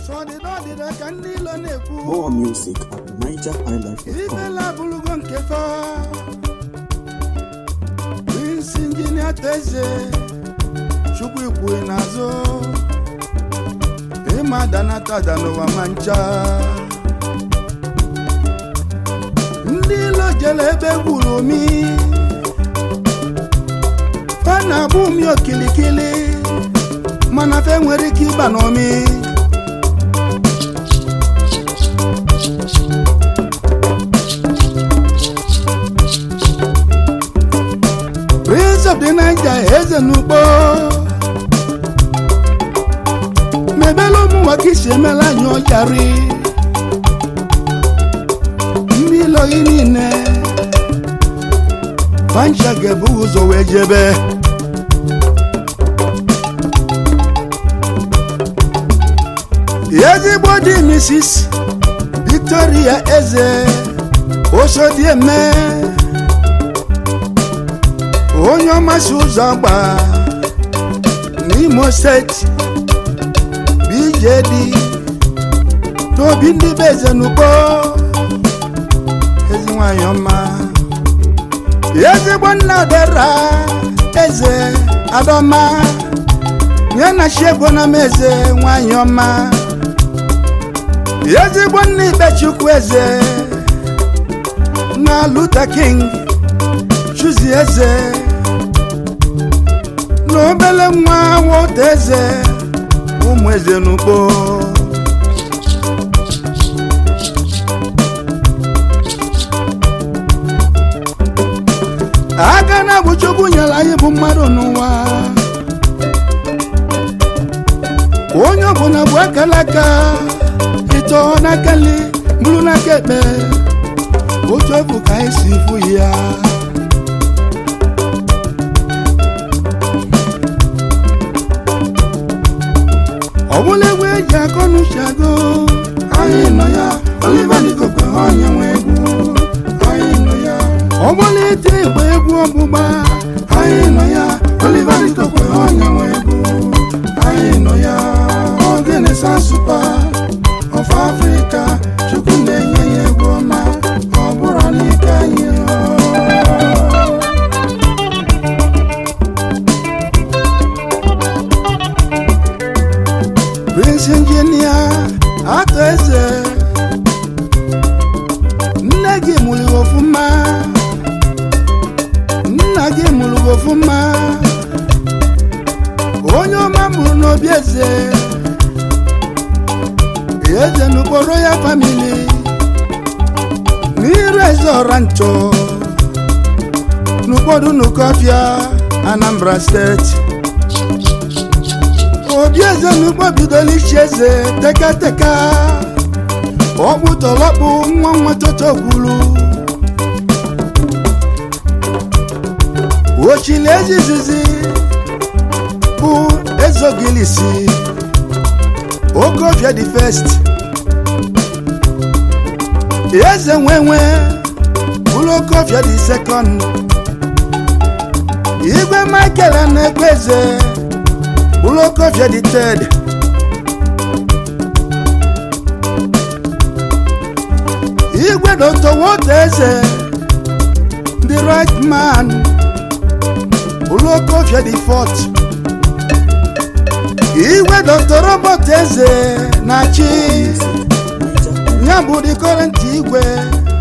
sọdịda ọdịda ka ndị ilo na-ekwu More music at NigerHighlife.com. ibela abụrụgo nke fa Prince injinia teze chukwu ikwue n'azụ ịma danatada n'ụwa ma ncha ndị ilo jere ebe gwuru omi fa na-abụ umi okilikili mana fe nwere ike ịba n'omi Prince of the Niger eze n'ugbo mebela ụmụ nwoke isi emela anyị ọjarị ndị ịlọghị niile pancha ga-ebu ụzọ wee jebe ezigbo di Mrs. Victoria eze osodieme onye ọmasị ụzọ agba n'imo steeti bjd n'obi ndị be eze n'ugbo ezi nwanyị ọma ezigbo nna dera eze adọma ya na chiegbo na m eze nwanyị ọma ezigbo nna ikpechukwu eze na Luther King chuzi eze na obele nwa nwata eze ụmụ eze n'ugbo aka na bụ chukwu nyere anyị bụ mmadụ n'ụwa onye ọbụla bụ akala aka ịtọ n'aka nri bụrụ n'aka ekpe otu efu ka anyị si fụ ya ọ bụla egwu eji akọ n'uche agụ anyị nọ ya Oliver Dikokwe onye nwe egwu anyị nọ ya ọ bụla ite igba egwu ọgbụgba anyị nọ ya Oliver Dikokwe onye nwe egwu anyị nọ ya ogene sansupa of Africa chukwu na-enye ya egwu ọma ọ bụrụ n'ike anyị ọ. Prince Injinia atọ eze nne gị mụrụ gị ọfụma nna gị mụrụ gị ọfụma onye ọma mụrụ n'obi eze eze n'ụkpọrọ ya famili n'iru eze ọra nchọ n'ụfọdụ n'ụkọfịa Anambra steeti obi eze n'ugbo bidola ichi eze tekateka ọkpụ tọlọkpụ nwa nwa toto gwuru ochili ezizizi bụ ezogilisi okofia the first eze nwenwe bụrụ okofia the second igwe michael na-ekwe eze Ulokofia the third Igwe Dr. Woteze the right man Ulokofia the fourth Igwe Dr. Robert Eze na chi ya bụ the current igwe